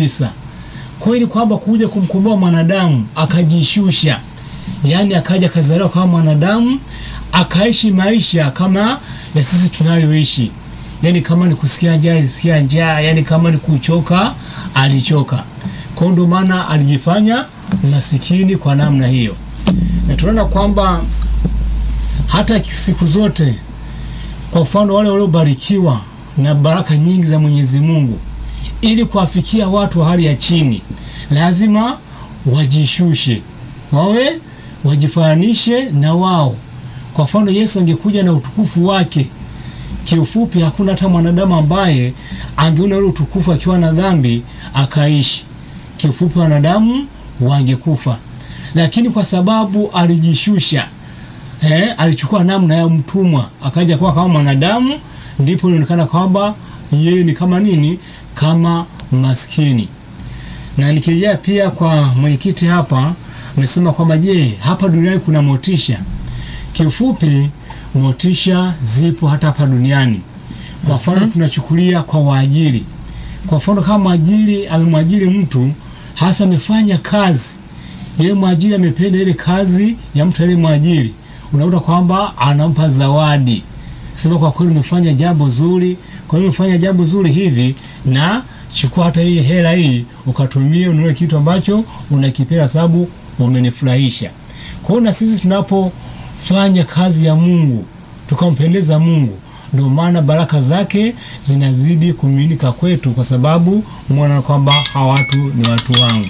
kabisa. Kwa hiyo ni kwamba kuja kumkomboa mwanadamu akajishusha, yaani akaja akazaliwa kama mwanadamu akaishi maisha kama ya sisi tunayoishi, yaani kama ni kusikia njaa alisikia njaa, yaani kama ni kuchoka alichoka. Kwa hiyo ndio maana alijifanya masikini kwa namna hiyo, na tunaona kwamba hata siku zote, kwa mfano wale waliobarikiwa na baraka nyingi za Mwenyezi Mungu, ili kuwafikia watu wa hali ya chini, lazima wajishushe, wawe wajifananishe na wao. Kwa mfano, Yesu angekuja na utukufu wake, kiufupi, hakuna hata mwanadamu ambaye angeona ule utukufu akiwa na dhambi akaishi. Kiufupi, wanadamu wangekufa, lakini kwa sababu alijishusha eh, alichukua namna ya mtumwa akaja kuwa kama mwanadamu, ndipo ilionekana kwamba yeye ni kama nini, kama maskini. Na nikirejea pia kwa mwenyekiti hapa, amesema kwamba je, hapa duniani kuna motisha? Kiufupi, motisha zipo hata hapa duniani. Kwa mfano tunachukulia kwa waajiri. Kwa mfano kama mwajiri amemwajiri mtu hasa amefanya kazi, yeye mwajiri amependa ile kazi ya mtu ile mwajiri, unakuta kwamba anampa zawadi, sema kwa kweli umefanya jambo zuri, kwa hiyo umefanya jambo zuri hivi, na chukua hata hii hela hii ukatumie ununue kitu ambacho unakipenda, sababu umenifurahisha. Kwa hiyo na sisi tunapofanya kazi ya Mungu tukampendeza Mungu, ndio maana baraka zake zinazidi kumiminika kwetu, kwa sababu mwana kwamba hawa watu ni watu wangu.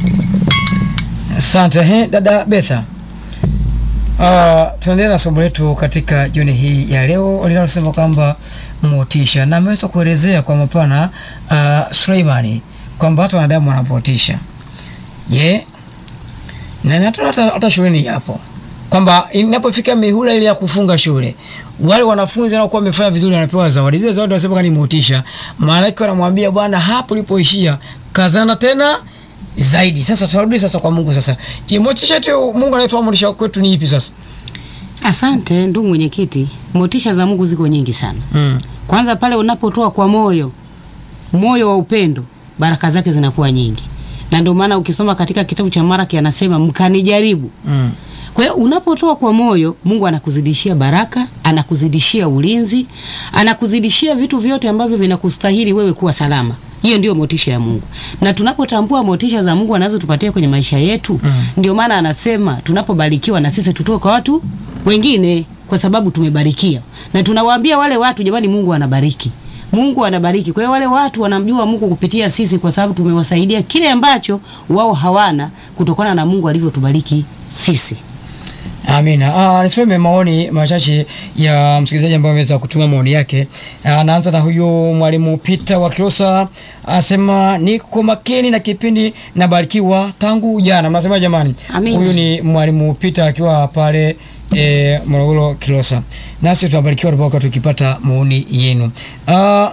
Asante he, dada Betha. Uh, tunaendelea na somo letu katika jioni hii ya leo linalosema kwamba motisha, na ameweza kuelezea kwa mapana uh, Suleimani kwamba hata wanadamu wanapotisha. Je, na hata hata, hata shuleni hapo kwamba inapofika mihula ile ya kufunga shule, wale wanafunzi wanaokuwa wamefanya vizuri wanapewa zawadi. Zile zawadi wanasema ni motisha, maana yake wanamwambia bwana, hapo ulipoishia kazana tena zaidi. Sasa tunarudi sasa kwa Mungu. Sasa je, motisha tu Mungu anayetoa motisha kwetu ni ipi sasa? Asante ndugu mwenyekiti, motisha za Mungu ziko nyingi sana. Mm. Kwanza pale unapotoa kwa moyo, moyo wa upendo, baraka zake zinakuwa nyingi, na ndio maana ukisoma katika kitabu cha Maraki anasema mkanijaribu. Mm. Kwa hiyo unapotoa kwa moyo, Mungu anakuzidishia baraka, anakuzidishia ulinzi, anakuzidishia vitu vyote ambavyo vinakustahili wewe kuwa salama. Hiyo ndio motisha ya Mungu, na tunapotambua motisha za Mungu anazotupatia kwenye maisha yetu mm. ndio maana anasema tunapobarikiwa na sisi tutoe kwa watu wengine, kwa sababu tumebarikiwa, na tunawaambia wale watu, jamani, Mungu anabariki Mungu anabariki. Kwa hiyo wale watu wanamjua Mungu kupitia sisi, kwa sababu tumewasaidia kile ambacho wao hawana, kutokana na Mungu alivyotubariki sisi. Amina. Ah, nisome maoni machache ya msikilizaji ambaye ameweza kutuma maoni yake. Anaanza na huyo mwalimu Peter wa Kilosa, anasema niko makini na kipindi nabarikiwa tangu jana. Mnasema jamani? Amina. Huyu ni mwalimu Peter akiwa pale e, Morogoro Kilosa. Nasi tunabarikiwa tunapokuwa tukipata maoni yenu. Ah,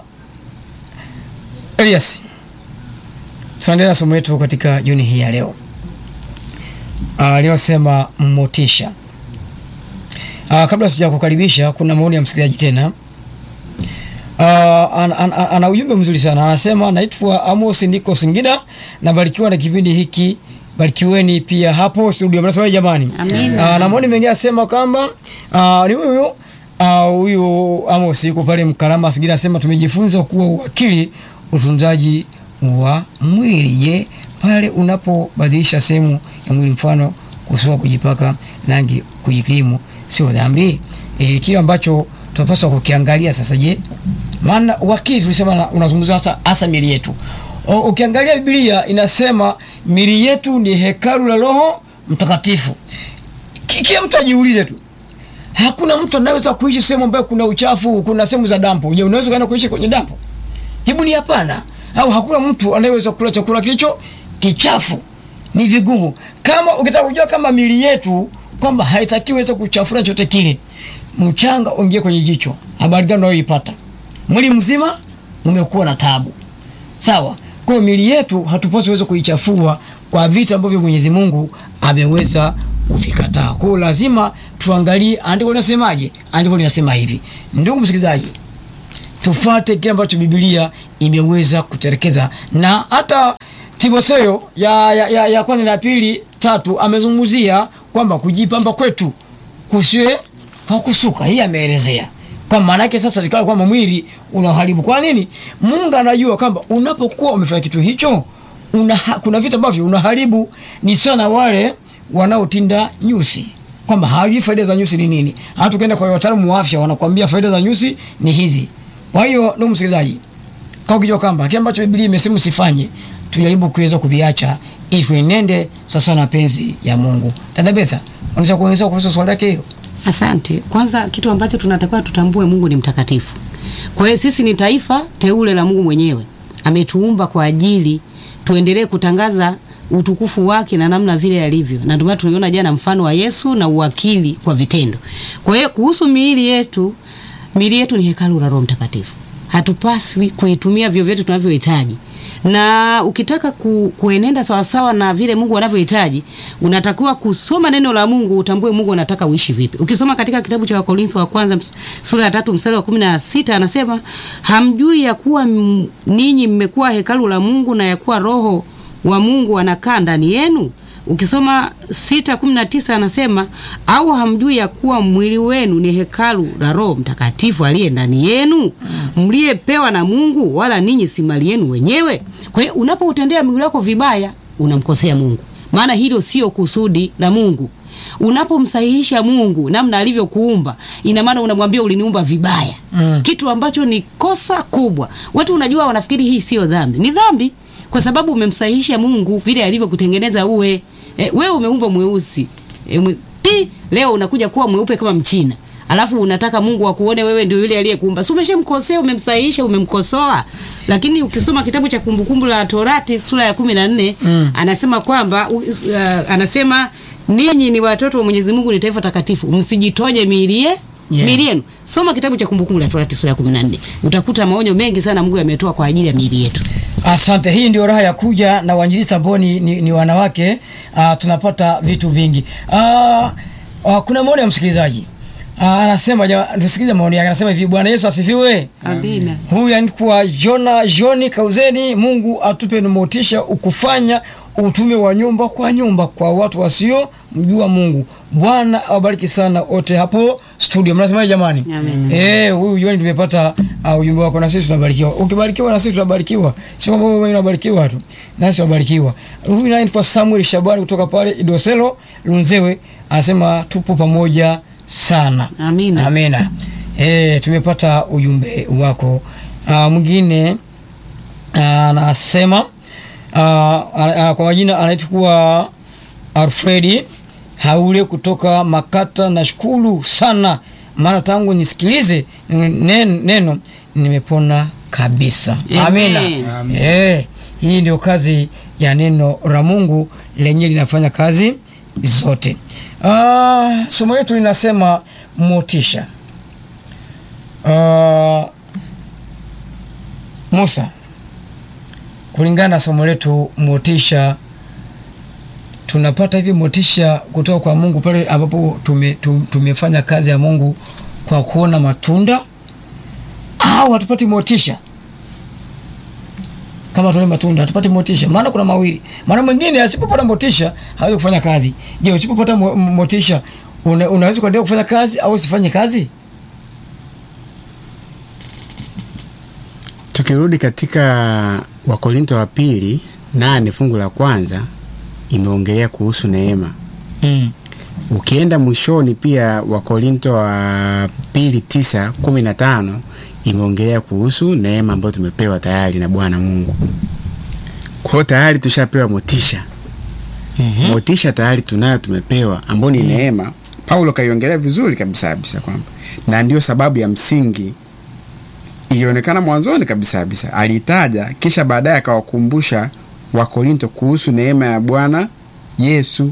Elias. Tunaendelea na somo letu katika jioni hii ya leo. aliyosema motisha. Uh, kabla sija kukaribisha, kuna maoni ya msikilizaji tena. Uh, ana, ana, ana ujumbe mzuri sana, anasema naitwa Amos, niko Singida, nabarikiwa na kipindi hiki, barikiweni pia hapo studio. Mnasema jamani, Amina. uh, na maoni mengine anasema kwamba uh, ni huyu uh, huyu Amos yuko pale Mkarama Singida, anasema tumejifunza kuwa uwakili utunzaji wa mwili. Je, pale unapobadilisha sehemu ya mwili, mfano kusua, kujipaka rangi, kujikrimu, sio dhambi? E, kile ambacho tunapaswa kukiangalia sasa. Je, maana wakili tulisema na- unazungumza hasa hasa mili yetu. O, ukiangalia Biblia inasema mili yetu ni hekalu la Roho Mtakatifu. Ki- Kila mtu ajiulize tu, hakuna mtu anaweza kuishi sehemu ambayo kuna uchafu, kuna sehemu za dampo. Je, unaweza kwenda kuishi kwenye dampo? Jibu ni hapana. Au hakuna mtu anayeweza kula chakula kilicho kichafu. Ni vigumu. Kama ukitaka kujua kama mili yetu kwamba haitakiwi weza kuchafura chote kile, mchanga uingie kwenye jicho, habari gani unayoipata? Mwili mzima umekuwa na tabu. Sawa. Kwa hiyo mili yetu hatupaswi weza kuichafua kwa vitu ambavyo Mwenyezi Mungu ameweza kuvikataa. Kwa hiyo lazima tuangalie andiko linasemaje. Andiko linasema hivi. Ndugu msikilizaji, tufate kile ambacho Biblia imeweza kuterekeza na hata Timotheo ya, ya, ya, ya kwanza na pili tatu amezungumzia kwamba kujipamba kwetu kusiwe kwa kusuka. Hii ameelezea kwa maana yake sasa ikawa kwamba mwili unaharibu. Kwa nini? Mungu anajua kwamba unapokuwa umefanya kitu hicho una, kuna vitu ambavyo unaharibu. Ni sana wale wanaotinda nyusi kwamba hawajui faida za nyusi ni nini. Hata ukienda kwa wataalamu wa afya wanakuambia faida za nyusi ni hizi. Kwa hiyo ndugu msikilizaji, kwa ukijua kwamba kile ambacho Biblia imesema usifanye, tujaribu kuweza kuviacha ili tuenende sasa na penzi ya Mungu. Dada Betha, unaweza kuongeza kuhusu swali lake hilo? Asante. Kwanza kitu ambacho tunatakiwa tutambue, Mungu ni mtakatifu. Kwa hiyo sisi ni taifa teule la Mungu mwenyewe, ametuumba kwa ajili tuendelee kutangaza utukufu wake na namna vile alivyo, na ndio maana tuliona jana mfano wa Yesu na uwakili kwa vitendo. Kwa hiyo kuhusu miili yetu, miili yetu ni hekalu la Roho Mtakatifu, hatupaswi kuitumia vyovyote tunavyohitaji na ukitaka ku, kuenenda sawasawa na vile Mungu anavyohitaji, unatakiwa kusoma neno la Mungu, utambue Mungu anataka uishi vipi. Ukisoma katika kitabu cha Wakorintho wa kwanza ms- sura ya tatu mstari wa kumi na sita anasema hamjui ya kuwa m- ninyi mmekuwa hekalu la Mungu na ya kuwa Roho wa Mungu anakaa ndani yenu. Ukisoma sita kumi na tisa anasema au hamjui ya kuwa mwili wenu ni hekalu la Roho Mtakatifu aliye ndani yenu mliyepewa na Mungu, wala ninyi si mali yenu wenyewe. Kwa hiyo unapoutendea mwili wako vibaya, unamkosea Mungu, maana hilo sio kusudi la Mungu. Unapomsahihisha Mungu namna alivyokuumba, ina maana unamwambia uliniumba vibaya, Mm. kitu ambacho ni kosa kubwa. Watu unajua, wanafikiri hii sio dhambi. Ni dhambi kwa sababu umemsahihisha Mungu vile alivyokutengeneza uwe. E, wewe umeumbwa mweusi e, mwe, pi, leo unakuja kuwa mweupe kama Mchina alafu unataka Mungu akuone wewe ndio yule aliyekuumba. Si umeshamkosea, umemsahihisha, umemkosoa. Lakini ukisoma kitabu cha Kumbukumbu la Torati sura ya kumi na nne Mm. anasema kwamba uh, anasema ninyi ni watoto wa Mwenyezi Mungu, ni taifa takatifu, msijitoje miili ye Yeah. miili yenu. Soma kitabu cha Kumbukumbu la Torati sura ya 14 utakuta maonyo mengi sana Mungu ametoa kwa ajili ya miili yetu. Asante, hii ndio raha ya kuja na wainjilisti ambao ni, ni, ni wanawake. Uh, tunapata vitu vingi. Uh, uh, kuna maoni ya msikilizaji uh, anasema, ja- tusikilize maoni yake. Anasema hivi, Bwana Yesu asifiwe. Amina. Huyu anaitwa Jona Joni Kauzeni. Mungu atupe ni motisha ukufanya utume wa nyumba kwa nyumba kwa watu wasio mjua Mungu. Bwana awabariki sana wote hapo studio. Mnasemaje jamani? Amen. Eh, huyu Joni tumepata uh, ujumbe wako na sisi tunabarikiwa. Ukibarikiwa na sisi tunabarikiwa. Sio kwamba wewe unabarikiwa tu. Nasi tunabarikiwa. Huyu naye anaitwa Samuel Shabani kutoka pale Idoselo Lunzewe anasema tupo pamoja sana. Amina. Amina. Eh, tumepata ujumbe wako. Ah, mwingine ah, anasema ah, ah, kwa majina anaitwa Alfredi Haule kutoka Makata. Nashukuru sana maana tangu nisikilize neno, neno nimepona kabisa. Amen. Amina. Eh, hii ndio kazi ya neno la Mungu lenye linafanya kazi zote. Ah, somo letu linasema motisha. Ah, Musa, kulingana na somo letu motisha, tunapata hivi motisha kutoka kwa Mungu pale ambapo tume, tum- tumefanya kazi ya Mungu kwa kuona matunda au hatupati motisha kama tule matunda hatupati motisha, maana kuna mawili. Maana mwingine asipopata motisha hawezi kufanya kazi. Je, usipopata mo- motisha una, unaweza kuendelea kufanya kazi au usifanye kazi? Tukirudi katika Wakorinto wa pili nane fungu la kwanza imeongelea kuhusu neema. Mm. Ukienda mwishoni pia Wakorinto wa pili tisa kumi na tano imeongelea kuhusu neema ambayo tumepewa tayari na Bwana Mungu. Kwa hiyo tayari tushapewa motisha. Motisha tayari tunayo, tumepewa ambao ni neema. Paulo kaiongelea vizuri kabisa kabisa kwamba na ndio sababu ya msingi ilionekana mwanzoni kabisa kabisa, aliitaja kisha baadaye akawakumbusha Wakorinto kuhusu neema ya Bwana Yesu.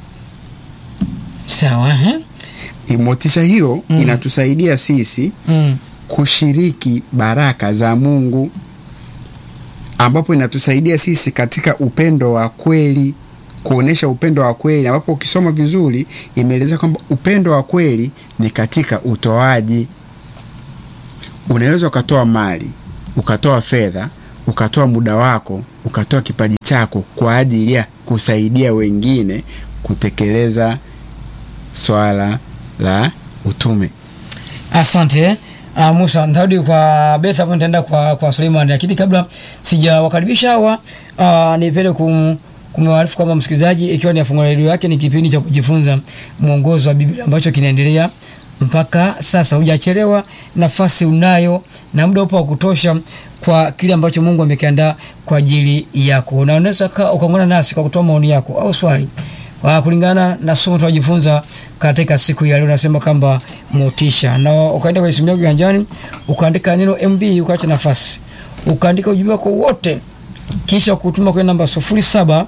Sawa, eh? Motisha hiyo Mm. inatusaidia sisi Mm. kushiriki baraka za Mungu, ambapo inatusaidia sisi katika upendo wa kweli, kuonesha upendo wa kweli, ambapo ukisoma vizuri imeeleza kwamba upendo wa kweli ni katika utoaji. Unaweza ukatoa mali, ukatoa fedha, ukatoa muda wako ukatoa kipaji chako kwa ajili ya kusaidia wengine kutekeleza swala la utume Asante uh, Musa, nitarudi kwa Beth hapo, nitaenda kwa kwa Suleiman, lakini kabla sijawakaribisha hawa uh, nipende kum kumwarifu kwamba msikilizaji, ikiwa ni afungua redio yake, ni kipindi cha kujifunza mwongozo wa Biblia ambacho kinaendelea mpaka sasa. Hujachelewa, nafasi unayo na muda upo wa kutosha kwa kile ambacho Mungu amekiandaa kwa ajili yako, na unaweza ka- ukaungana nasi kwa kutoa maoni yako au swali kwa kulingana na somo tunajifunza katika siku ya leo. Nasema kwamba motisha, na ukaenda kwenye simu yako kiganjani ukaandika neno MB ukaacha nafasi ukaandika ujumbe wako wote kisha kutuma kwenye namba 07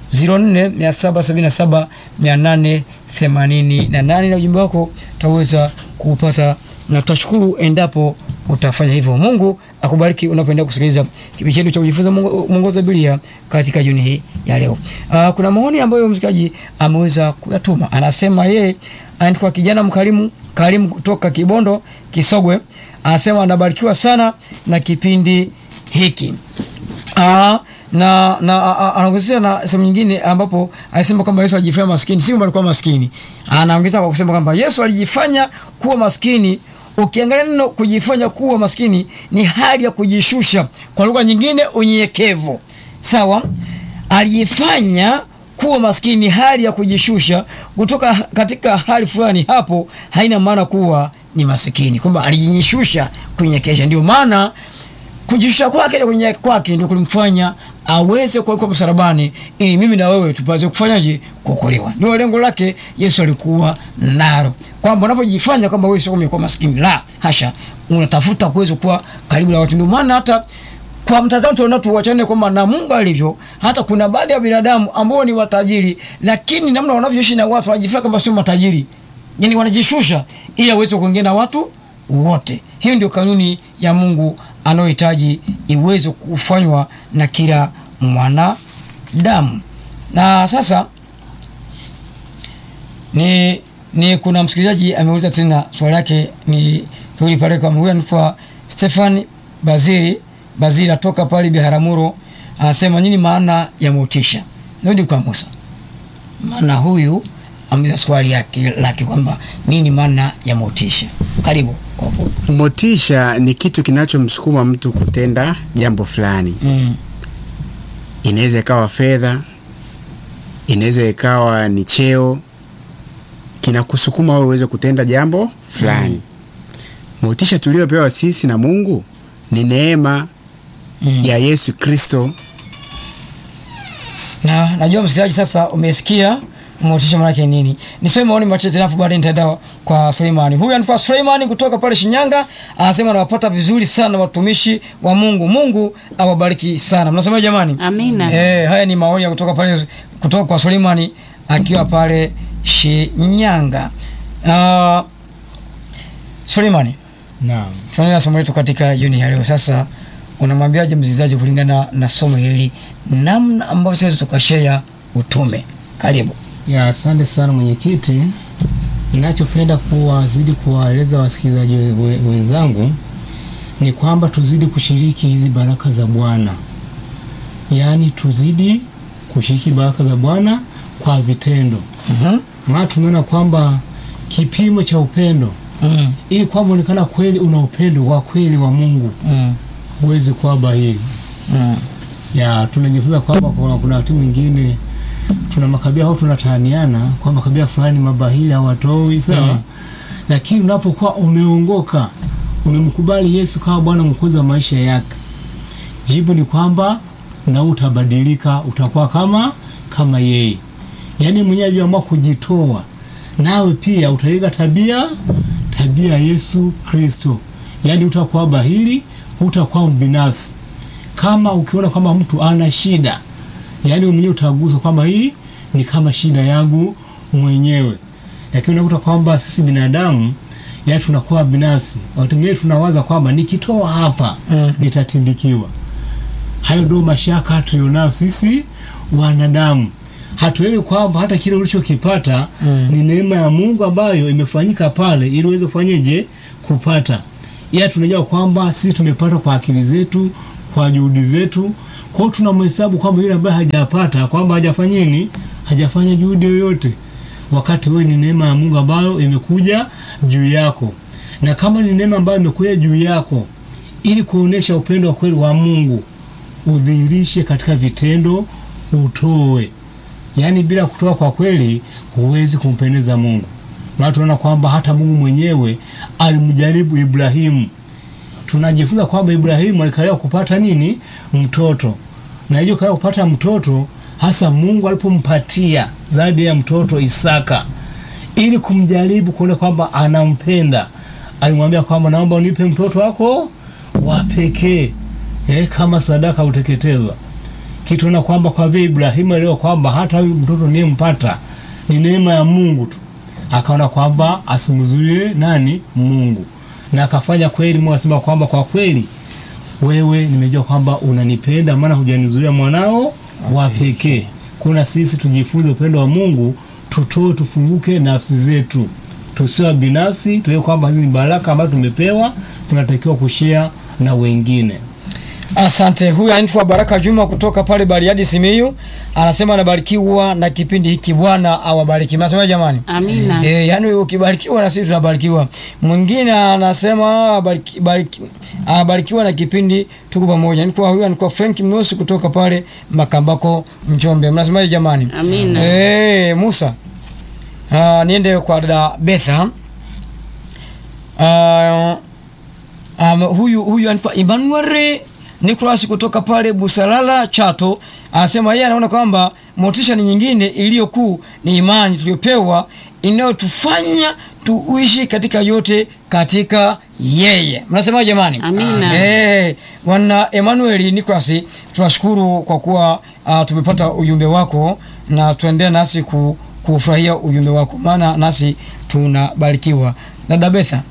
04 777 888 na ujumbe wako utaweza kuupata na tutashukuru endapo utafanya hivyo. Mungu akubariki unapoendelea kusikiliza kipindi chetu cha kujifunza mwongo- mwongozo wa Biblia katika jioni hii ya leo. Uh, kuna maoni ambayo msikilizaji ameweza kuyatuma. Anasema yeye anaitwa kijana mkarimu karimu kutoka Kibondo Kisogwe, anasema anabarikiwa sana na kipindi hiki. Aa, na na a- a- anaongezea na sehemu nyingine ambapo anasema kwamba Yesu alijifanya maskini, si kwamba alikuwa maskini. Anaongeza kwa kusema kwamba Yesu alijifanya kuwa maskini. Ukiangalia neno kujifanya kuwa maskini ni hali ya kujishusha, kwa lugha nyingine unyenyekevu. Sawa, alijifanya kuwa maskini, hali ya kujishusha kutoka katika hali fulani. Hapo haina maana kuwa ni masikini, kwamba alijishusha kunyenyekesha. Ndio maana kujishusha kwake na kunyenyekea kwake ndio kulimfanya aweze kuwekwa msalabani ili mimi na wewe tupate kufanyaje kuokolewa. Ndio lengo lake Yesu alikuwa nalo, kwamba unapojifanya kwamba wewe sio umekuwa maskini, la hasha, unatafuta kuweza kuwa karibu na watu. Ndio maana hata kwa mtazamo tunaona tuwachane kwamba na Mungu alivyo, hata kuna baadhi ya binadamu ambao ni watajiri, lakini namna wanavyoishi na watu wanajifanya kama sio matajiri, yani wanajishusha ili aweze kuongea na watu wote. Hiyo ndio kanuni ya Mungu anayohitaji iweze kufanywa na kila mwanadamu. Na sasa ni ni kuna msikilizaji ameuliza tena swali lake, ni turudi pale kwa huyu anaitwa Stefan Bazili Bazili atoka pale Biharamulo, anasema nini maana ya motisha? Ndio kwa Musa, maana huyu ameuliza swali yake lake kwamba nini maana ya motisha. Karibu kwa fupi. motisha ni kitu kinachomsukuma mtu kutenda jambo fulani Mm. inaweza ikawa fedha inaweza ikawa ni cheo kinakusukuma wewe uweze kutenda jambo fulani motisha tuliopewa sisi na mungu ni neema Mm. ya yesu kristo na najua msikilizaji sasa umesikia motisha maana yake nini. Niseme maoni machache tena afu baadaye nitaenda kwa Suleimani. Huyu anaitwa Suleimani kutoka pale Shinyanga, anasema anawapata vizuri sana watumishi wa Mungu. Mungu awabariki sana. Mnasema jamani? Amina. Eh, haya ni maoni ya kutoka pale kutoka kwa Suleimani akiwa pale Shinyanga. Uh, Suleimani, Naam. tunaendelea na somo letu katika jioni ya leo. Sasa unamwambiaje msikilizaji kulingana na somo hili, namna ambavyo sasa tukashare utume? Karibu. Ya, asante sana mwenyekiti. Ninachopenda kuwazidi kuwaeleza wasikilizaji we- we- wenzangu ni kwamba tuzidi kushiriki hizi baraka za Bwana, yaani tuzidi kushiriki baraka za Bwana kwa vitendo, Mhm. maana tumeona kwamba kipimo cha upendo, Mm. ili kwamba onekana kweli una upendo wa kweli wa Mungu, Mm. huwezi kuwa bahili. Mm. ya tunajifunza kwamba kuna, kuna wakati mwingine tuna makabila au tunataniana kwamba kabila fulani mabahili hawatoi sawa Mhm. lakini unapokuwa umeongoka umemkubali Yesu kama Bwana mwokozi wa maisha yake jibu ni kwamba na utabadilika utakuwa kama kama yeye yaani mwenyewe aliamua kujitoa nawe pia utaiga tabia tabia ya Yesu Kristo yaani utakuwa bahili utakuwa mbinafsi kama ukiona kwamba mtu ana shida yaani wewe mwenyewe utaguswa kwamba hii ni kama shida yangu mwenyewe lakini unakuta kwamba sisi binadamu yaani tunakuwa binafsi wakati mwingine tunawaza kwamba nikitoa hapa Mm. nitatindikiwa hayo ndio mashaka tulionayo sisi wanadamu hatuelewi kwamba hata kile ulichokipata Mm. ni neema ya Mungu ambayo imefanyika pale ili uweze kufanyeje kupata ila tunajua kwamba sisi tumepata kwa akili zetu kwa juhudi zetu. Kwa hiyo tunamhesabu kwamba yule ambaye hajapata kwamba hajafanya nini, hajafanya juhudi yoyote, wakati wewe ni neema ya Mungu ambayo imekuja juu yako, na kama ni neema ambayo imekuja juu yako ili kuonesha upendo wa kweli wa Mungu, udhihirishe katika vitendo, utoe. Yaani bila kutoa kwa kweli huwezi kumpendeza Mungu. Maana tunaona kwamba hata Mungu mwenyewe alimjaribu Ibrahimu. Tunajifunza kwamba Ibrahimu alikawia kupata nini? Mtoto. Na hiyo kawia kupata mtoto hasa Mungu alipompatia zaidi ya mtoto Isaka ili kumjaribu kuona kwamba anampenda. Alimwambia kwamba naomba unipe mtoto wako wa pekee eh, kama sadaka uteketezwa kitu na kwamba kwa vile Ibrahimu aliona kwamba hata huyu mtoto niyempata ni neema ya Mungu tu, akaona kwamba asimzuie nani Mungu, na akafanya kweli. Mungu asema kwamba kwa kweli wewe nimejua kwamba unanipenda, maana hujanizuia mwanao wa pekee. Kuna sisi tujifunze upendo wa Mungu, tutoe, tufunguke nafsi zetu, tusiwa binafsi, tuwe kwamba hizi ni baraka ambazo tumepewa, tunatakiwa kushare na wengine. Asante. Huyu anaitwa Baraka Juma kutoka pale Bariadi Simiyu, anasema anabarikiwa na kipindi hiki, Bwana awabariki. Mnasema jamani? Amina. Eh, yani ukibarikiwa na sisi tunabarikiwa. Mwingine anasema bariki, bariki, anabarikiwa na kipindi, tuko pamoja. Nilikuwa huyu alikuwa Frank Mnosi kutoka pale Makambako Njombe. Mnasemaje jamani? Amina. Eh, Musa. Ah, niende kwa dada Betha. Ah, um, huyu huyu anaitwa Emmanuel Nicholas kutoka pale Busalala Chato anasema yeye anaona kwamba motisha ni nyingine iliyo kuu ni imani tuliyopewa inayotufanya tuishi katika yote katika yeye. Mnasema jamani? Amina. Eh, bwana Emmanuel Nicholas tunashukuru kwa kuwa uh, tumepata ujumbe wako na tuendelee nasi ku, kufurahia ujumbe wako maana nasi tunabarikiwa. Dada Betha,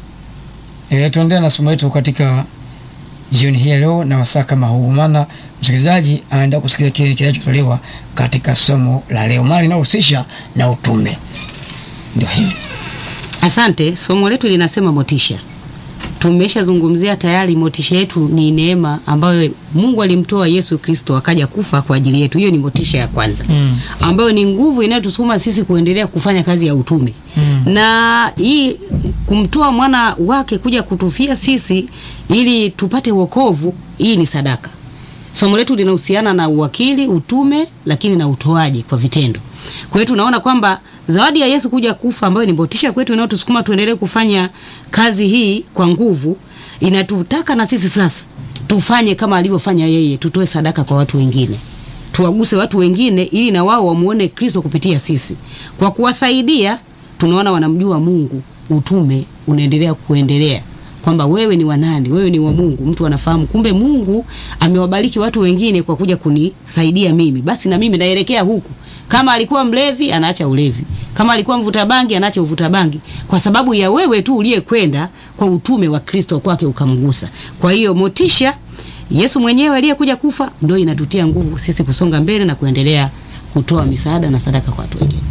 eh, tuendelee na somo letu katika jioni hii ya leo na wasaa kama huu, maana msikilizaji anaenda kusikia kile kinachotolewa katika somo la leo, maana linahusisha na utume. Ndio hili. Asante. Somo letu linasema motisha. Tumeshazungumzia tayari, motisha yetu ni neema ambayo Mungu alimtoa Yesu Kristo akaja kufa kwa ajili yetu. Hiyo ni motisha ya kwanza Mm. ambayo ni nguvu inayotusukuma sisi kuendelea kufanya kazi ya utume Mm. na hii kumtoa mwana wake kuja kutufia sisi ili tupate wokovu, hii ni sadaka. Somo letu linahusiana na uwakili, utume, lakini na utoaji kwa vitendo. Kwa hiyo tunaona kwamba zawadi ya Yesu kuja kufa ambayo ni motisha kwetu inayotusukuma tuendelee kufanya kazi hii kwa nguvu, inatutaka na sisi sasa tufanye kama alivyofanya yeye, tutoe sadaka kwa watu wengine tuwaguse watu wengine ili na wao wamuone Kristo kupitia sisi. Kwa kuwasaidia, tunaona wanamjua Mungu, utume unaendelea kuendelea kwamba wewe ni wa nani, wewe ni wa Mungu. Mtu anafahamu kumbe Mungu amewabariki watu wengine kwa kuja kunisaidia mimi, basi na mimi naelekea huku. Kama alikuwa mlevi, anaacha ulevi. Kama alikuwa mvuta bangi, anaacha uvuta bangi, kwa sababu ya wewe tu uliyekwenda kwa utume wa Kristo kwake ukamgusa. Kwa hiyo motisha Yesu mwenyewe aliyekuja kufa ndio inatutia nguvu sisi kusonga mbele na kuendelea kutoa misaada na sadaka kwa watu wengine.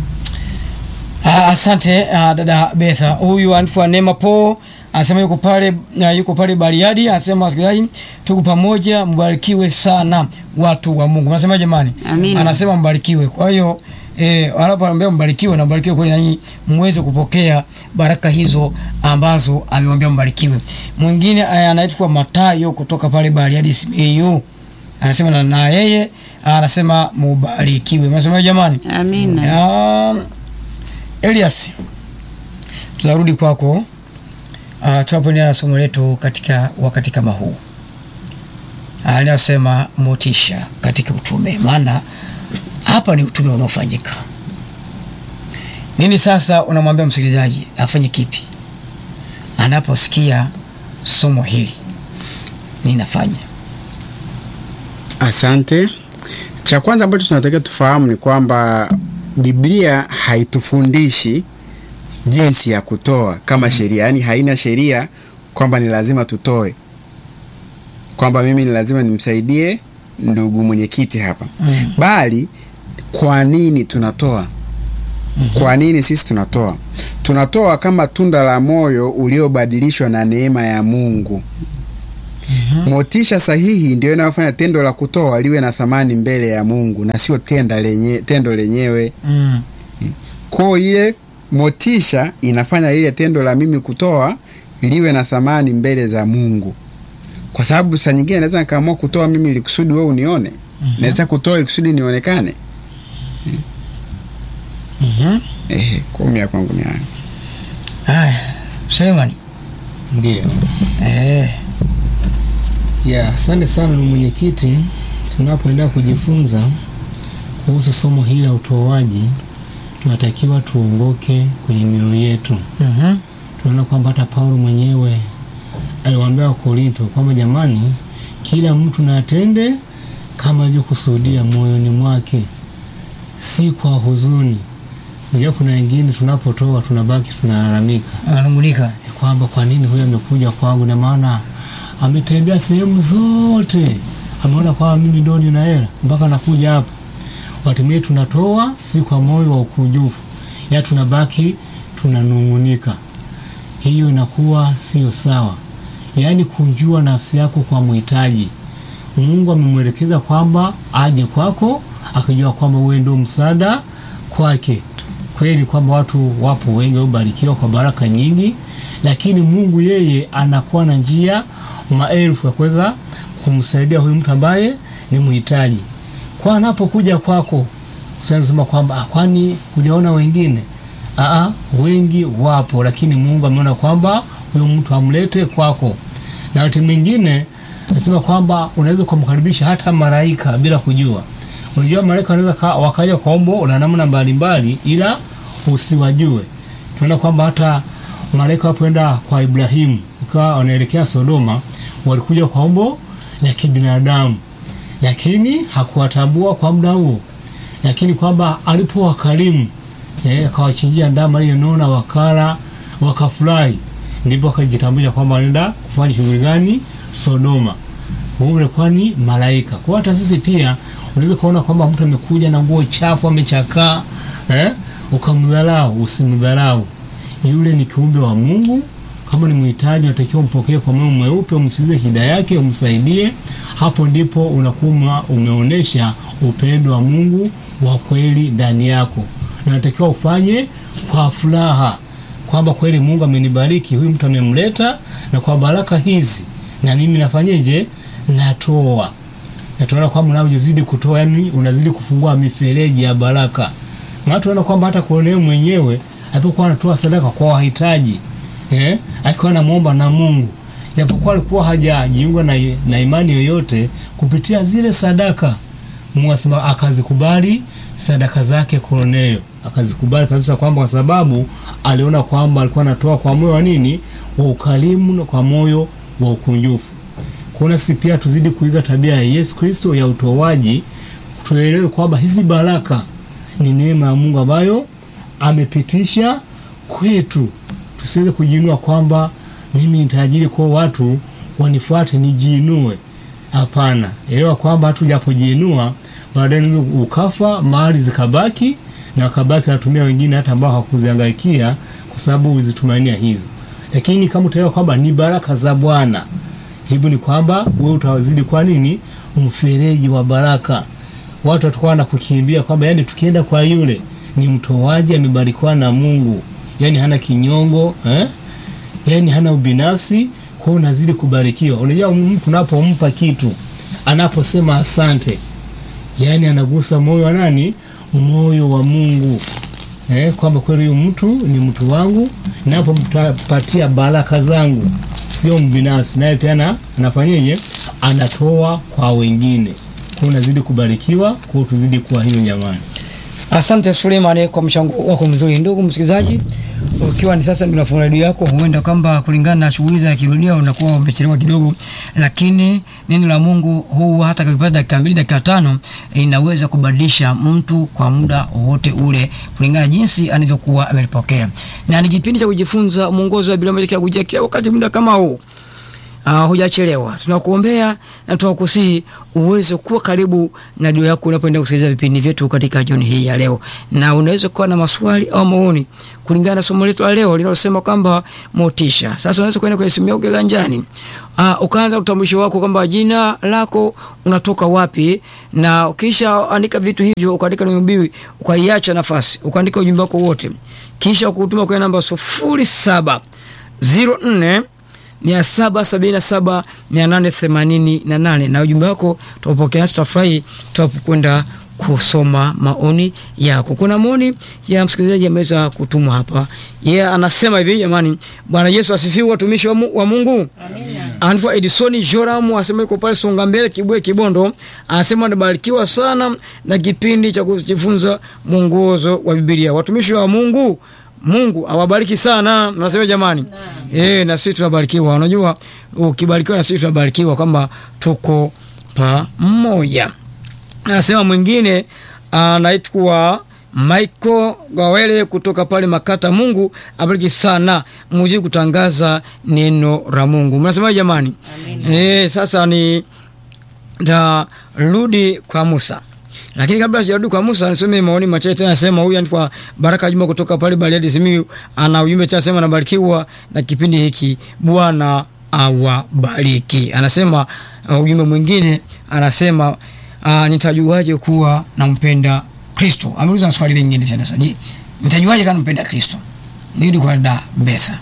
Ah, Asante ah, dada Betha. Huyu anaitwa Neema Po anasema yuko pale ah, yuko pale Bariadi, anasema wasikilizaji, tuko pamoja, mbarikiwe sana watu wa Mungu. Anasema jamani, Amina. anasema mbarikiwe. Kwa hiyo eh, anapoambia mbarikiwe na mbarikiwe kweli, nanyi muweze kupokea baraka hizo ambazo amewambia mbarikiwe. Mwingine eh, anaitwa Matayo kutoka pale Bariadi Simiyu, anasema na, na yeye anasema mubarikiwe. Anasema jamani, Amina. Um, Elias, tunarudi kwako uh, tunapoendelea na somo letu katika wakati kama huu uh, linasema motisha katika utume, maana hapa ni utume unaofanyika. Nini sasa unamwambia msikilizaji afanye kipi anaposikia somo hili? Ninafanya Asante. Cha kwanza ambacho tunatakiwa tufahamu ni kwamba Biblia haitufundishi jinsi ya kutoa kama sheria, yaani haina sheria kwamba ni lazima tutoe, kwamba mimi ni lazima nimsaidie ndugu mwenyekiti hapa Mm. bali kwa nini tunatoa? Kwa nini sisi tunatoa? Tunatoa kama tunda la moyo uliobadilishwa na neema ya Mungu. motisha sahihi ndio inayofanya tendo la kutoa liwe na thamani mbele ya mungu na sio tenda lenye, tendo lenyewe Mm. ko ile motisha inafanya ile tendo la mimi kutoa liwe na thamani mbele za mungu kwa sababu saa nyingine naweza nikaamua kutoa mimi ili kusudi wewe unione naweza kutoa ili kusudi nionekane Mhm. ehe kumi ya kwangu ni haya Haya, Sulemani. Ndio. Eh. Ya, asante sana ndugu mwenyekiti. Tunapoendelea kujifunza kuhusu somo hili la utoaji, tunatakiwa tuongoke kwenye mioyo yetu. Mhm. Tunaona kwamba hata Paulo mwenyewe aliwaambia Wakorinto kwamba jamani, kila mtu na atende kama alivyokusudia moyoni mwake, si kwa huzuni. Unajua kuna wengine tunapotoa tunabaki tunalalamika Ananungunika. kwamba kwa nini huyu amekuja kwangu, na maana ametembea sehemu zote, ameona kwamba mimi ndo nina hela mpaka nakuja hapa. Watumie tunatoa si kwa moyo wa ukunjufu, ya tunabaki tunanung'unika. Hiyo inakuwa sio sawa, yaani kunjua nafsi yako kwa mhitaji. Mungu amemwelekeza kwamba aje kwako, akijua kwamba wewe ndio msaada kwake. Kweli kwamba watu wapo wengi waliobarikiwa kwa baraka nyingi, lakini Mungu yeye anakuwa na njia maelfu ya kuweza kumsaidia huyu mtu ambaye ni mhitaji. Kwa anapokuja kwako, usisema kwamba "Ah, kwani hujaona wengine? Aa, wengi wapo, lakini Mungu ameona kwamba huyu mtu amlete kwako. Na wakati mwingine nasema kwamba unaweza ukamkaribisha hata malaika bila kujua. Unajua malaika wanaweza ka- wakaja kwa umbo na namna mbalimbali, ila usiwajue. Tunaona kwamba hata malaika wapoenda kwa Ibrahimu ukawa wanaelekea Sodoma, walikuja kwa umbo la kibinadamu, lakini hakuwatambua kwa muda huo, lakini kwamba alipowakarimu eh, akawachinjia ndama aliyonona, wakala wakafurahi, ndipo akajitambulisha kwamba wanaenda kufanya shughuli gani Sodoma. Huyu ulikuwa ni malaika. Kwa hata sisi pia unaweza kuona kwamba mtu amekuja na nguo chafu, amechakaa eh, ukamdharau. Usimdharau, yule ni kiumbe wa Mungu. Kama ni mhitaji, unatakiwa umpokee kwa moyo mweupe, umsikize shida yake, umsaidie. Hapo ndipo unakuwa umeonyesha upendo wa Mungu wa kweli ndani yako, na unatakiwa ufanye kwa furaha kwamba kweli Mungu amenibariki, huyu mtu amemleta, na kwa baraka hizi na mimi nafanyeje? Natoa. Na tunaona kwamba unavyozidi kutoa, yani unazidi kufungua mifereji ya baraka. Na tunaona kwamba hata Kornelio mwenyewe alipokuwa anatoa sadaka kwa wahitaji eh, akiwa anamwomba na Mungu, japokuwa alikuwa hajajiunga na, na imani yoyote, kupitia zile sadaka Mungu asema akazikubali sadaka zake Kornelio, akazikubali kabisa, kwamba kwa sababu aliona kwamba alikuwa anatoa kwa moyo wa nini, wa ukarimu na kwa moyo wa ukunjufu. Kuna sisi pia tuzidi kuiga tabia ya Yesu Kristo ya utoaji, tuelewe kwamba hizi baraka ni neema ya Mungu ambayo amepitisha kwetu. Tusiweze kujiinua kwamba mimi ni tajiri, kwa watu wanifuate nijiinue. Hapana, elewa kwamba hata ujapojiinua baadaye unaweza ukafa, mali zikabaki na wakabaki wanatumia wengine hata ambao hakuzihangaikia kwa sababu uzitumania hizo. Lakini kama utaelewa kwamba ni baraka za Bwana, jibu ni kwamba wewe utazidi kwa nini mfereji wa baraka. Watu watakuwa na kukimbia kwamba yani, tukienda kwa yule ni mtoaji, amebarikiwa na Mungu, yani hana kinyongo eh? yani hana ubinafsi, kwa hiyo unazidi kubarikiwa. Unajua mtu unapompa kitu, anaposema asante, yani anagusa moyo wa nani? Moyo wa Mungu eh, kwamba kweli huyu mtu ni mtu wangu, napompatia baraka zangu, sio mbinafsi, naye pia ana- anafanyeje? Anatoa kwa wengine, kwa unazidi kubarikiwa, kwa hiyo tuzidi kuwa hivyo jamani. Asante Suleiman kwa mchango wako mzuri. Ndugu msikilizaji, ukiwa ni sasa ndio unafunga redio yako, huenda kwamba kulingana na shughuli za kidunia unakuwa umechelewa kidogo, lakini neno la Mungu huu hata kakipata dakika mbili dakika tano linaweza kubadilisha mtu kwa muda wowote ule kulingana na jinsi anavyokuwa amelipokea, na ni kipindi cha kujifunza mwongozo wa Biblia ambacho kinakujia kila wakati muda kama huu uh, hujachelewa. Tunakuombea na tunakusihi uweze kuwa karibu na redio yako unapoenda kusikiliza vipindi vyetu katika jioni hii ya leo, na unaweza kuwa na maswali au maoni kulingana na somo letu la leo linalosema kwamba motisha. Sasa unaweza kwenda kwenye simu yako kiganjani, uh, ukaanza utambulisho wako kwamba jina lako unatoka wapi, na ukisha andika vitu hivyo, ukaandika neno biwi, ukaiacha nafasi, ukaandika ujumbe wako wote, kisha ukutuma kwenye namba sufuri saba zero nne mia saba sabini na saba mia nane themanini na nane na ujumbe wako tutapokea, nasi tutafurahi tutapokwenda kusoma maoni yako. Kuna maoni ya msikilizaji ameweza kutumwa hapa, yeye yeah, anasema hivi: jamani, Bwana Yesu asifiwe, watumishi wa, mu, wa Mungu. Anaitwa Edisoni Joram, anasema yuko pale Songa Mbele, Kibwe, Kibondo. Anasema anabarikiwa sana na kipindi cha kujifunza mwongozo wa Biblia. Watumishi wa Mungu, Mungu awabariki sana. Nasema jamani, eh, na sisi tunabarikiwa. Unajua, ukibarikiwa na sisi tunabarikiwa kwamba tuko pamoja. Anasema mwingine anaitwa Michael Gawele kutoka pale Makata. Mungu abariki sana, muzidi kutangaza neno la Mungu. Mnasema jamani? Eh, sasa ni tarudi kwa Musa lakini kabla sijarudi kwa Musa nisome maoni machache tena. Nasema huyu anaitwa Baraka Juma kutoka pale Bariadi Simiyu, ana ujumbe tena, anasema anabarikiwa na kipindi hiki, Bwana awabariki. Anasema uh, ujumbe mwingine anasema uh, nitajuaje kuwa nampenda Kristo? Ameuliza swali lingine tena sasa, nitajuaje kama nampenda Kristo? Nirudi kwa da Betha.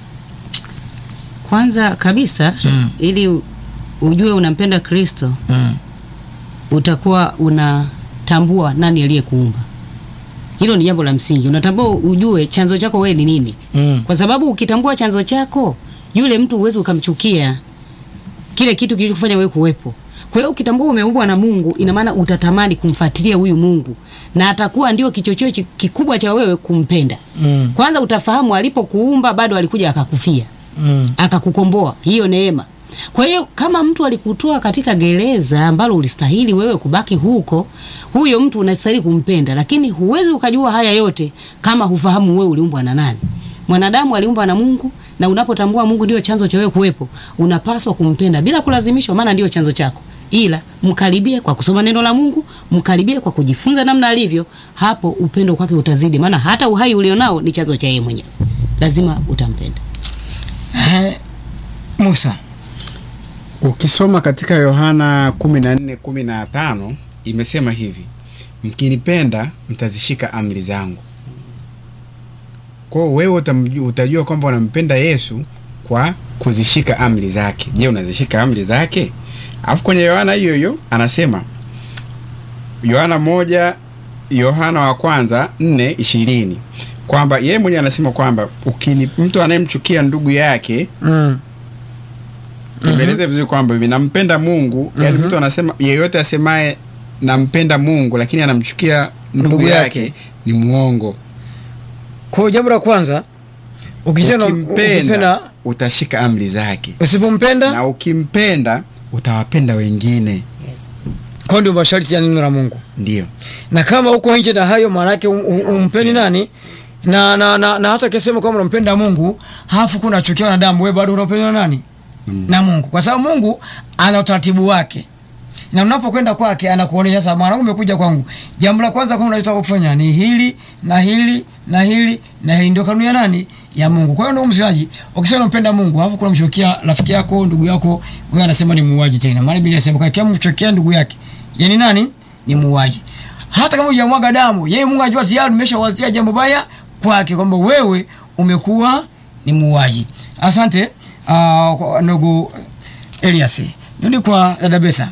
Kwanza kabisa Mm. ili ujue unampenda Kristo Mm. utakuwa unatambua nani aliyekuumba. Hilo ni jambo la msingi. Unatambua ujue chanzo chako wewe ni nini, Mm. kwa sababu ukitambua chanzo chako, yule mtu huwezi ukamchukia kile kitu kilichofanya wewe kuwepo. Kwa hiyo ukitambua umeumbwa na Mungu, ina maana utatamani kumfuatilia huyu Mungu na atakuwa ndio kichocheo chi- kikubwa cha wewe kumpenda. Mm. Kwanza utafahamu alipokuumba bado alikuja akakufia Mm. akakukomboa, hiyo neema. Kwa hiyo kama mtu alikutoa katika gereza ambalo ulistahili wewe kubaki huko, huyo mtu unastahili kumpenda, lakini huwezi ukajua haya yote kama hufahamu wewe uliumbwa na nani. Mwanadamu aliumbwa na Mungu, na unapotambua Mungu ndio chanzo cha wewe kuwepo, unapaswa kumpenda bila kulazimishwa, maana ndio chanzo chako, ila mkaribie kwa kusoma neno la Mungu, mkaribie kwa kujifunza namna alivyo. Hapo upendo kwake utazidi, maana hata uhai ulionao ni chanzo cha yeye mwenyewe, lazima utampenda. Eh, Musa. Ukisoma katika Yohana 14 15 imesema hivi, mkinipenda mtazishika amri zangu. Kwa hiyo wewe utamju- utajua kwamba unampenda Yesu kwa kuzishika amri zake. Je, unazishika amri zake? Alafu kwenye Yohana hiyo hiyo anasema Yohana moja Yohana wa kwanza nne ishirini kwamba yeye mwenyewe anasema kwamba ukini mtu anayemchukia ndugu yake Mm. Nimeeleza vizuri kwamba hivi nampenda Mungu, yani mtu anasema yeyote asemaye nampenda Mungu lakini anamchukia ndugu, Ndugu yake, yake. ni mwongo. Kwa hiyo jambo la kwanza ukisema Ukimpenda ukipenda utashika amri zake, usipompenda na ukimpenda utawapenda wengine. kwa ndio masharti ya neno la Mungu. Ndio Na kama uko nje na hayo maana yake um- um- umpendi nani? Na na, na, na hata kisema kwamba unampenda Mungu, halafu kuna chukia wanadamu, wewe bado unampenda nani? Mm. Na Mungu. Kwa sababu Mungu ana utaratibu wake. Na unapokwenda kwake anakuonyesha sasa, mwanangu, umekuja kwangu. Jambo la kwanza kama unataka kufanya ni hili na hili na hili na hili, ndio kanuni ya nani? Ya Mungu. Kwa hiyo ndio msilaji, ukisema unampenda Mungu, alafu kuna mchukia rafiki yako, ndugu yako, wewe anasema ni muuaji tena. Maana Biblia inasema kwa kama mchukia ndugu yake, yani nani? Ni muuaji. Hata kama hujamwaga damu, yeye Mungu anajua tayari umeshawazia jambo baya kwake kwamba wewe umekuwa ni muuaji. Asante uh, kwa ndugu Elias. Nirudi kwa dada Betha.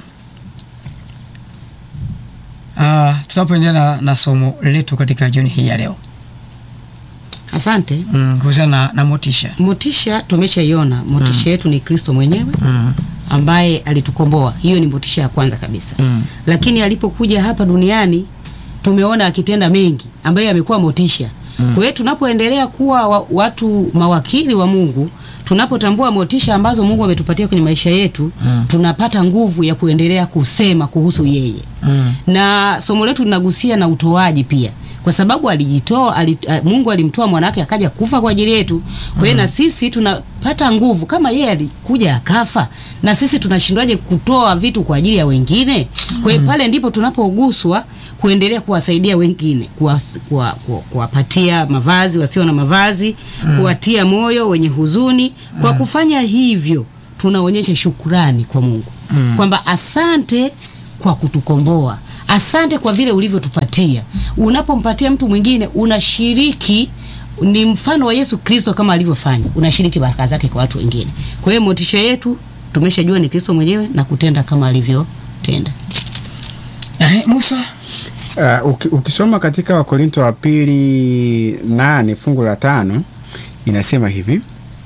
Uh, tunapoendelea na, na somo letu katika jioni hii ya leo Asante. mm, kuhusiana na, na motisha Motisha tumeshaiona, motisha yetu ni Kristo mwenyewe mm, ambaye alitukomboa. Hiyo ni motisha ya kwanza kabisa. mm, Lakini alipokuja hapa duniani tumeona akitenda mengi ambayo yamekuwa motisha. Kwa hiyo tunapoendelea kuwa wa, watu mawakili wa Mungu, tunapotambua motisha ambazo Mungu ametupatia kwenye maisha yetu, tunapata nguvu ya kuendelea kusema kuhusu yeye. mm, Na somo letu linagusia na utoaji pia. kwa sababu alijitoa ali, a- Mungu alimtoa mwanawake akaja kufa kwa ajili yetu. Kwa hiyo na sisi tunapata nguvu kama yeye alikuja akafa, na sisi tunashindwaje kutoa vitu kwa ajili ya wengine? Kwa hiyo pale ndipo tunapoguswa kuendelea kuwasaidia wengine, kuwas- kuwa- kuwa- kuwapatia mavazi wasio na mavazi, kuwatia moyo wenye huzuni. Kwa kufanya hivyo tunaonyesha shukrani kwa Mungu kwamba asante kwa kutukomboa, asante kwa vile ulivyotupatia. Unapompatia mtu mwingine unashiriki, ni mfano wa Yesu Kristo kama alivyofanya, unashiriki baraka zake kwa watu wengine. Kwa hiyo motisha yetu tumeshajua ni Kristo mwenyewe na kutenda kama alivyotenda. Eh, Musa Uh, uki, ukisoma katika Wakorinto wa pili nane fungu la tano inasema hivi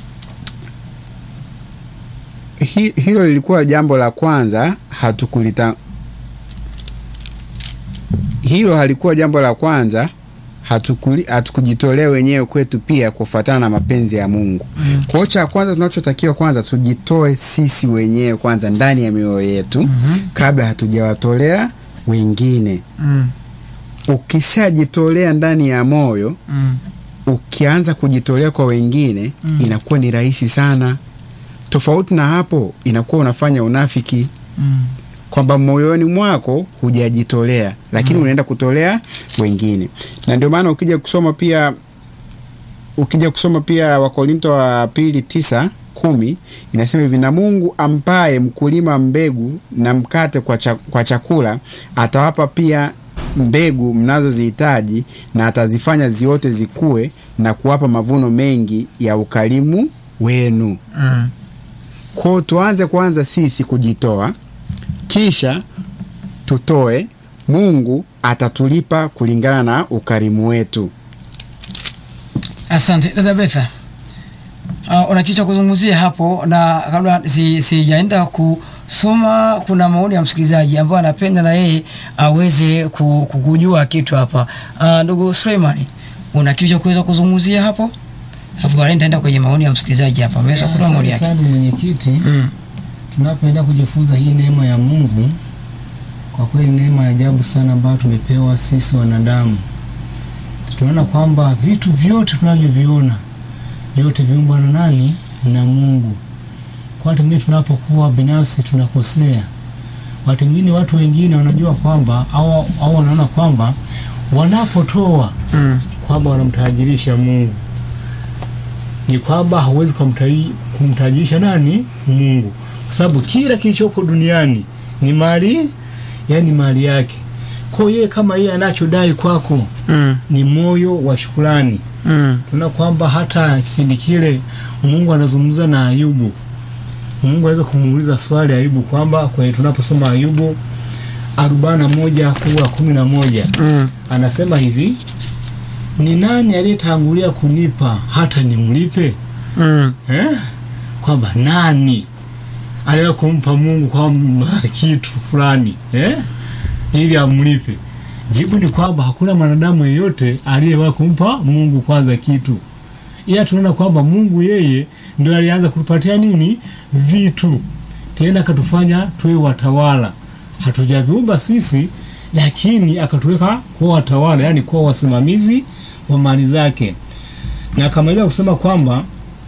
Hi, hilo lilikuwa jambo la kwanza hatukulita hilo halikuwa jambo la kwanza hatukuli, hatukujitolea wenyewe kwetu pia kufuatana na mapenzi ya Mungu. Mm. Kwa hiyo cha kwanza tunachotakiwa kwanza tujitoe sisi wenyewe kwanza ndani ya mioyo yetu Mhm. kabla hatujawatolea wengine. mm. Ukishajitolea ndani ya moyo, Mm. ukianza kujitolea kwa wengine Mm. inakuwa ni rahisi sana. Tofauti na hapo, inakuwa unafanya unafiki Mm. kwamba moyoni mwako hujajitolea, lakini unaenda kutolea wengine, na ndio maana ukija kusoma pia ukija kusoma pia Wakorinto wa pili tisa kumi inasema hivi, na Mungu ampaye mkulima mbegu na mkate kwa, cha, kwa chakula atawapa pia mbegu mnazozihitaji na atazifanya ziote zikue na kuwapa mavuno mengi ya ukarimu wenu. Mm. Kwa tuanze kwanza sisi kujitoa, kisha tutoe. Mungu atatulipa kulingana na ukarimu wetu. Asante dada Betha. Uh, una kitu cha kuzungumzia hapo, na kabla si- sijaenda kusoma, kuna maoni ya msikilizaji ambaye anapenda na yeye aweze ku- ku- kujua kitu hapa. Uh, ndugu Suleimani, una kitu cha kuweza kuzungumzia hapo? Alafu baadaye nitaenda kwenye maoni ya msikilizaji hapa, ameweza kutoa maoni Asante yake. sana mwenyekiti. Mm. Tunapoenda kujifunza hii neema ya Mungu, kwa kweli neema ya ajabu sana ambayo tumepewa sisi wanadamu. Tunaona kwamba vitu vyote tunavyoviona vyote viumbwa na nani? Na Mungu. Kwa watu wengine tunapokuwa binafsi tunakosea. Watu wengine, watu wengine wanajua kwamba au, au wanaona kwamba wanapotoa Mm. kwamba wanamtajirisha Mungu. Ni kwamba hauwezi kumtaji- kumtajirisha nani? Mungu, kwa sababu kila kilichopo duniani ni mali, yani mali yake. Kwa hiyo yeye kama yeye anachodai kwako Mm. ni moyo wa shukrani. Mm. Tuna kwamba hata kipindi kile Mungu anazungumza na Ayubu, Mungu anaweza kumuuliza swali Ayubu kwamba kwenye tunaposoma Ayubu arobaini na moja fungu la kumi na moja Mm. anasema hivi ni nani aliyetangulia kunipa hata nimlipe Mm. eh? kwamba nani aliye kumpa Mungu kwamba kitu fulani eh? ili amlipe jibu ni kwamba hakuna mwanadamu yeyote aliyewahi kumpa Mungu kwanza kitu ila tunaona kwamba Mungu yeye ndio alianza kutupatia nini vitu tena akatufanya tuwe watawala hatujaviumba sisi lakini akatuweka kuwa watawala yani kuwa wasimamizi wa mali zake na akamaliza kusema kwamba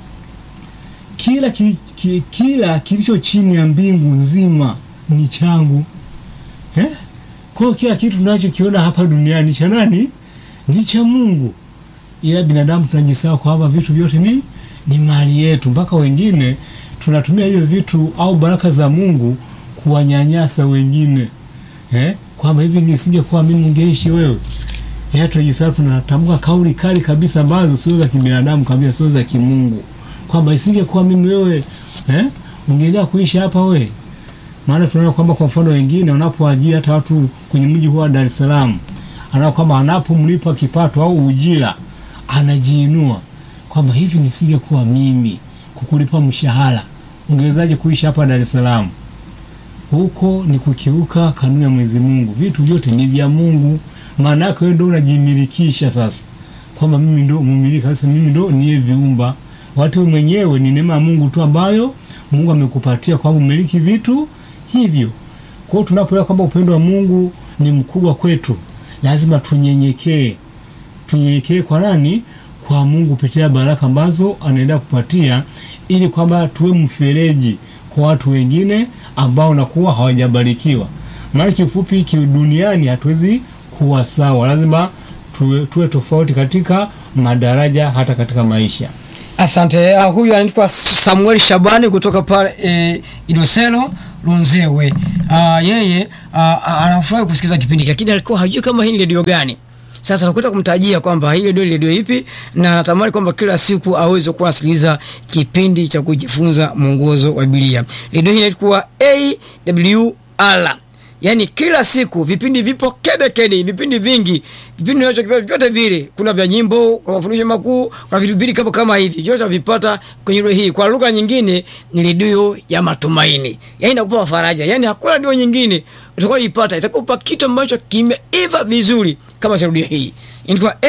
kila, ki, ki, kila kilicho chini ya mbingu nzima ni changu eh? Kwa hiyo kila kitu tunachokiona hapa duniani cha nani? Ni cha Mungu, ila binadamu tunajisahau kwamba vitu vyote ni, ni mali yetu, mpaka wengine tunatumia hivyo vitu au baraka za Mungu kuwanyanyasa wengine eh? kwamba hivi nisingekuwa mimi ningeishi wewe ya tunajisahau, tunatamka kauli kali kabisa ambazo sio za kibinadamu kabisa, sio za kimungu, kwamba isingekuwa mimi wewe eh, ungeendelea kuishi hapa wewe. Maana tunaona kwamba kwa mfano wengine wanapoajiri hata watu kwenye mji huu wa Dar es Salaam, anaona kwamba anapomlipa kipato au ujira anajiinua kwamba hivi nisingekuwa mimi kukulipa mshahara, ungewezaje kuishi hapa Dar es Salaam? Huko ni kukiuka kanuni ya Mwenyezi Mungu. Vitu vyote ni vya Mungu, maana yake wewe ndio unajimilikisha sasa, kwamba mimi ndio mumiliki sasa, mimi ndio niye viumba. Watu mwenyewe ni neema ya Mungu tu ambayo Mungu amekupatia kwamba umiliki vitu hivyo. Kwa hiyo tunapoelewa kwamba upendo wa Mungu ni mkubwa kwetu, lazima tunyenyekee, tunyenyekee kwa nani? Kwa Mungu kupitia baraka ambazo anaenda kupatia, ili kwamba tuwe mfereji kwa watu wengine ambao nakuwa hawajabarikiwa. Maana kifupi, kiduniani hatuwezi kuwa sawa, lazima tuwe, tuwe tofauti katika madaraja, hata katika maisha. Asante. Uh, huyu anaitwa Samuel Shabani kutoka pale e, Idoselo Runzewe. Uh, yeye uh, anafurahi kusikiza kipindi hiki, lakini alikuwa hajui kama hii ni redio gani. Sasa nakwenda kumtajia kwamba hii redio ni redio ipi, na natamani kwamba kila siku aweze kuwa anasikiliza kipindi cha kujifunza mwongozo wa Biblia. Redio hii inaitwa AWR yaani kila siku vipindi vipo kede kede, vipindi vingi, vipindi vinavyo vyote vile, kuna vya nyimbo, kwa mafundisho makuu, kwa vitu vile kama kama hivi, vyote vipata kwenye redio hii. Kwa lugha nyingine ni redio ya matumaini, yaani inakupa faraja, yaani hakuna redio nyingine utakayoipata itakupa kitu ambacho kimeiva vizuri kama redio hii. Inaitwa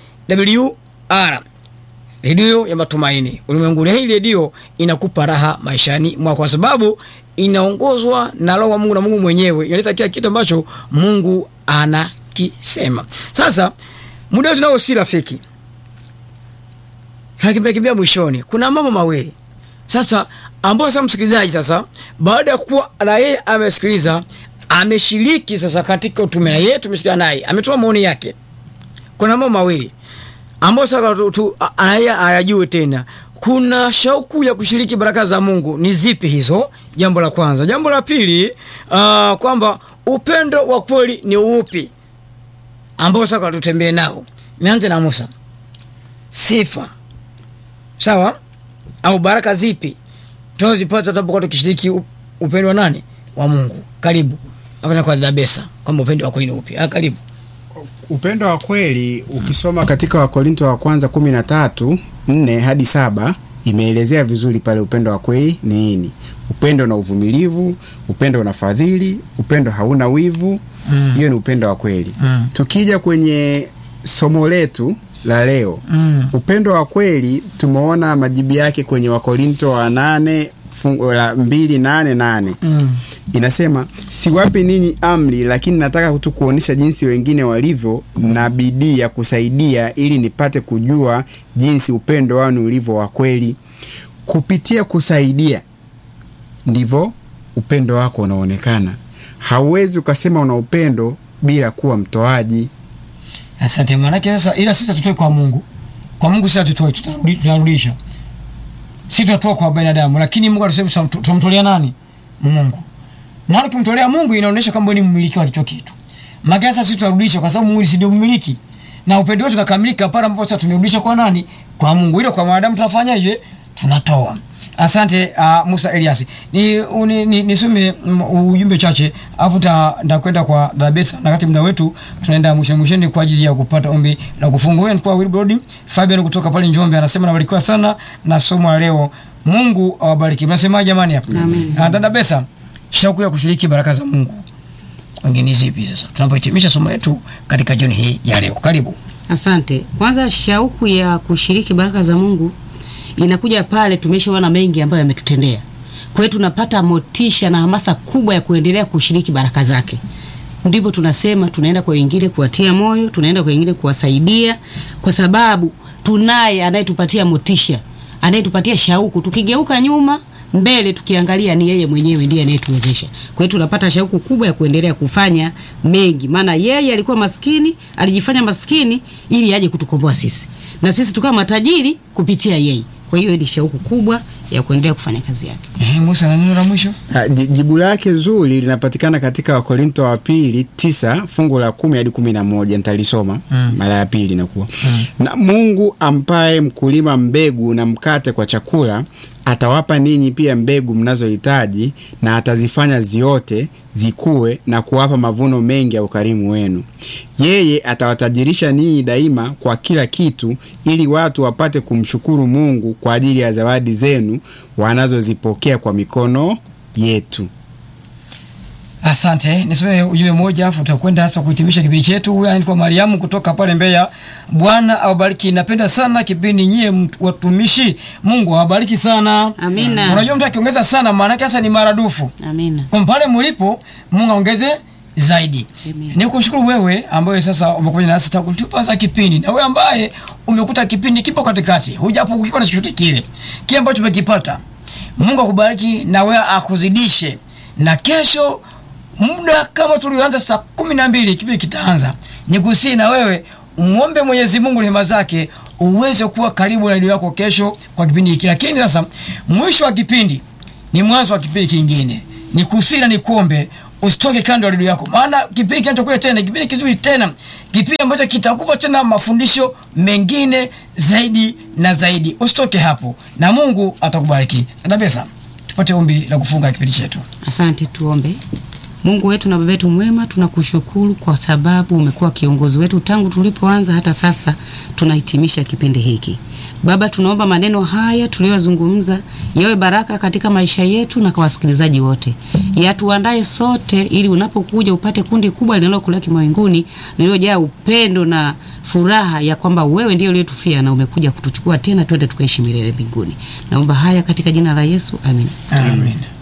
AWR redio ya matumaini ulimwenguni. Hii redio inakupa raha maishani mwako, kwa sababu inaongozwa na Roho wa Mungu na Mungu mwenyewe inaleta kila kitu ambacho Mungu anakisema. Sasa muda wetu nao si rafiki, tunakimbia kimbia mwishoni. Kuna mambo mawili sasa ambayo sasa msikilizaji, sasa baada ya kuwa na yeye amesikiliza, ameshiriki sasa katika utume, na yeye tumesikia naye ametoa maoni yake. Kuna mambo mawili ambayo sasa tu, tu, anaye ayajue tena. Kuna shauku ya kushiriki baraka za Mungu, ni zipi hizo? Jambo la kwanza. Jambo la pili, uh, kwamba upendo wa kweli ni upi ambao sasa tutembee nao. Nianze na Musa, sifa sawa au baraka zipi tunazipata tunapokuwa tukishiriki upendo wa nani? Wa Mungu. Karibu hapa kwa Dabesa, kwamba upendo wa kweli ni upi? Ah, karibu upendo wa kweli ukisoma katika Wakorinto wa kwanza kumi na tatu nne hadi saba imeelezea vizuri pale upendo wa kweli ni nini. Upendo na uvumilivu, upendo na fadhili, upendo hauna wivu. Hiyo ni upendo wa kweli. Mm. Tukija kwenye somo letu la leo Mm. upendo wa kweli tumeona majibu yake kwenye Wakorinto wa nane fungu la mbili nane nane Mm. inasema siwapi ninyi amri, lakini nataka tu kuonyesha jinsi wengine walivyo na bidii ya kusaidia, ili nipate kujua jinsi upendo wanu ulivyo wa kweli. Kupitia kusaidia ndivyo upendo wako unaonekana. Hauwezi ukasema una upendo bila kuwa mtoaji. Asante. Maanake sasa, ila sisi tutoe kwa Mungu, kwa Mungu sisi tutoe, tunarudisha. Sisi tunatoa kwa binadamu, lakini Mungu anasema tutam- tunamtolea nani? Mungu. Na ukimtolea Mungu inaonyesha kwamba ni mmiliki wa hicho kitu. Maana sasa sisi tunarudisha kwa sababu Mungu si ndio mmiliki. Na upendo wetu unakamilika pale ambapo sasa tumerudisha kwa nani? Kwa Mungu. Ile kwa wanadamu tunafanyaje? Tunatoa. Asante uh, Musa Elias. Ni uni- ni nisome mm, ujumbe chache afu ndakwenda kwa Dabesa na kati muda wetu tunaenda mwisho mwishoni kwa ajili ya kupata ombi la kufunga. Wewe kwa Wilbrod Fabian kutoka pale Njombe anasema nabarikiwa sana na somo la leo. Mungu awabariki. Mnasema jamani hapa? Amen. Ah, dada Betha, shauku ya kushiriki baraka za Mungu. Wengine zipi sasa? Tunapohitimisha somo letu katika jioni hii ya leo. Karibu. Asante. Kwanza, shauku ya kushiriki baraka za Mungu inakuja pale tumeshaona mengi ambayo yametutendea. Kwa hiyo tunapata motisha na hamasa kubwa ya kuendelea kushiriki baraka zake. Ndipo tunasema tunaenda kwa wengine kuwatia moyo, tunaenda kwa wengine kuwasaidia, kwa sababu tunaye anayetupatia motisha, anayetupatia shauku. Tukigeuka nyuma mbele, tukiangalia ni yeye mwenyewe ndiye anayetuwezesha. Kwa hiyo tunapata shauku kubwa ya kuendelea kufanya mengi, maana yeye alikuwa maskini, alijifanya maskini ili aje kutukomboa sisi, na sisi tukawa matajiri kupitia yeye. Kwa hiyo ni shauku kubwa ya kuendelea kufanya kazi yake. Eh, Musa na neno la mwisho? Ah, ji- Jibu lake zuri linapatikana katika Wakorinto wa pili tisa fungu la kumi hadi kumi na moja nitalisoma Mm. mara ya pili inakuwa na Mungu ampaye mkulima mbegu na mkate kwa chakula atawapa ninyi pia mbegu mnazohitaji na atazifanya ziote zikue na kuwapa mavuno mengi ya ukarimu wenu. Yeye atawatajirisha ninyi daima kwa kila kitu, ili watu wapate kumshukuru Mungu kwa ajili ya zawadi zenu wanazozipokea kwa mikono yetu. Asante. Nisome ujumbe mmoja afu tutakwenda sasa kuhitimisha kipindi chetu. Huyu anaitwa Mariamu kutoka pale Mbeya. Bwana awabariki. Napenda sana kipindi nyie mtu- watumishi. Mungu awabariki sana. Amina. Unajua mtu akiongeza sana maana yake sasa ni maradufu. Amina. Kwa pale mlipo Mungu aongeze zaidi. Amen. Ni kushukuru wewe ambaye sasa umekuja nasi tangu tulipoanza kipindi, na wewe ambaye umekuta kipindi kipo katikati, hujapungukiwa na chochote kile kile ambacho umekipata. Mungu akubariki na wewe akuzidishe, na kesho muda kama tulioanza saa kumi na mbili kipindi kitaanza, nikusihi na wewe umwombe Mwenyezi Mungu rehema zake uweze kuwa karibu na redio yako kesho kwa kipindi hiki. Lakini sasa mwisho wa kipindi ni mwanzo wa kipindi kingine. Nikusihi na nikuombe usitoke kando ya redio yako, maana kipindi kinachokuja tena ni kipindi kizuri tena, kipindi ambacho kitakupa tena mafundisho mengine zaidi na zaidi. Usitoke hapo, na Mungu atakubariki. Dabesa, tupate ombi la kufunga kipindi chetu. Asante, tuombe. Mungu wetu na Baba yetu mwema, tunakushukuru kwa sababu umekuwa kiongozi wetu tangu tulipoanza hata sasa tunahitimisha kipindi hiki. Baba, tunaomba maneno haya tuliyozungumza yawe baraka katika maisha yetu na kwa wasikilizaji wote, yatuandae sote ili unapokuja upate kundi kubwa linalokulaki mawinguni lililojaa upendo na furaha ya kwamba wewe ndiye uliyetufia na umekuja kutuchukua tena twende tukaishi milele mbinguni. Naomba haya katika jina la Yesu, amen. Amen.